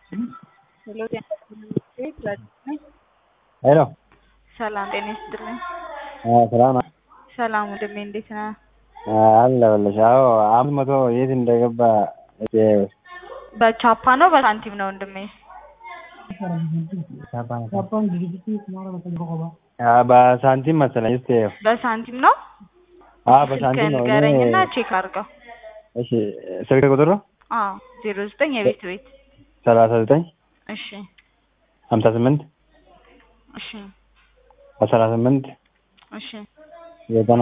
ሄሎ ጤና ይስጥልኝ። ሄሎ ሰላም ጤና ይስጥልኝ። ሰላም ነው? ሰላም ወንድሜ እንዴት ነህ? አለሁልሽ። አዎ አምስት መቶ የት እንደገባ እስኪ በቻፓ ነው በሳንቲም ነው ወንድሜ? በሳንቲም መሰለኝ። እስኪ በሳንቲም ነው? አዎ በሳንቲም ነው። እኔ- ንገረኝና ቼክ አድርገው። እሺ ስልክ ቁጥሩ አዎ ዜሮ ዘጠኝ የቤት ቤት ሰላሳ ዘጠኝ እሺ ሀምሳ ስምንት እሺ አስራ ስምንት እሺ ዘጠና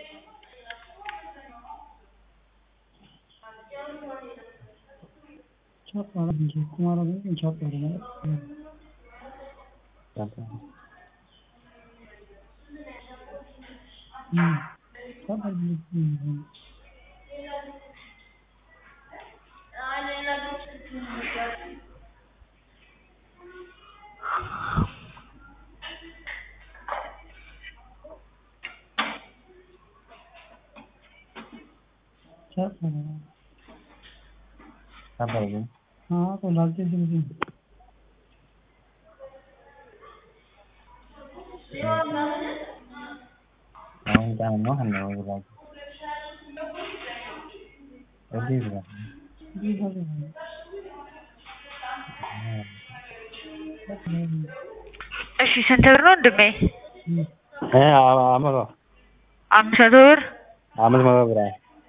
እሺ ስንት ብር ነው ወንድሜ? እ አመቶ አምስት መቶ ብር አምስት መቶ ብር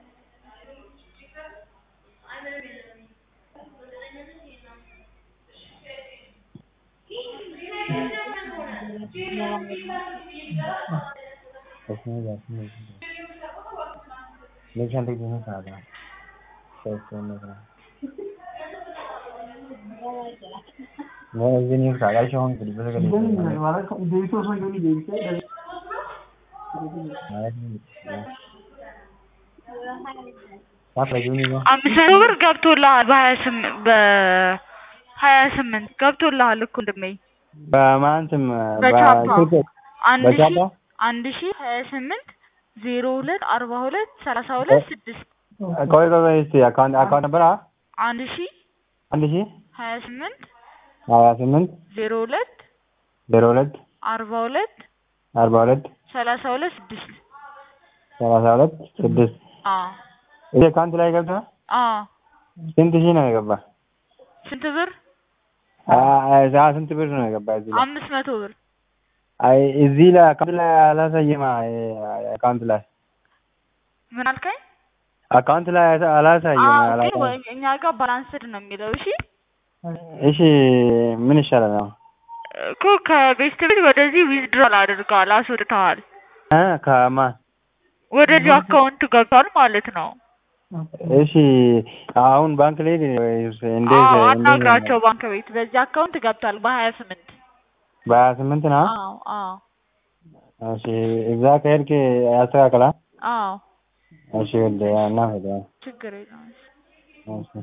አምስት መቶ ብር ገብቶልሃል በሀያ ስምንት በሀያ ስምንት ገብቶልሃል እኮ ወንድሜ በማን ስም በቻፓ በስልክ አንድ ሺ በቻፓ አንድ ሺ ሀያ ስምንት ዜሮ ሁለት አርባ ሁለት ሰላሳ ሁለት ስድስት ቆይ ቆይ ቆይ እስኪ አካውንት አካውንት ነበር አ አንድ ሺ አንድ ሺህ ሀያ ስምንት ሀያ ስምንት ዜሮ ሁለት ዜሮ ሁለት አርባ ሁለት አርባ ሁለት ሰላሳ ሁለት ስድስት ሰላሳ ሁለት ስድስት አዎ ይሄ አካውንት ላይ ገብቷል። አዎ ስንት ሺህ ነው የገባ? ስንት ብር? አ- አ- ስንት ብር ነው የገባ እዚህ ላይ? አምስት መቶ ብር አይ እዚህ ላይ አካውንት ላይ አላሳየማ። አካውንት ላይ ምን አልከኝ? አካውንት ላይ አላሳየም። አዎ ግን አላሳየም። ወይ እኛ ጋር ባላንስድ ነው የሚለው እሺ እሺ ምን ይሻላል ነው? እኮ ከቤስት ቤት ወደዚህ ዊዝድሮል አድርገዋል አስወጥተዋል እ ከማን ወደዚህ አካውንት ገብቷል ማለት ነው እሺ አሁን ባንክ ላይ ወይስ እንዴት? አዎ እንዴት ነው? አናግራቸው ባንክ ቤት በዚህ አካውንት ገብቷል በሀያ ስምንት በሀያ ስምንት ነው። አዎ አዎ እሺ እዛ ከሄድክ ያስተካክላል። አዎ እሺ ወደ እና ሄደ ችግር የለውም እሺ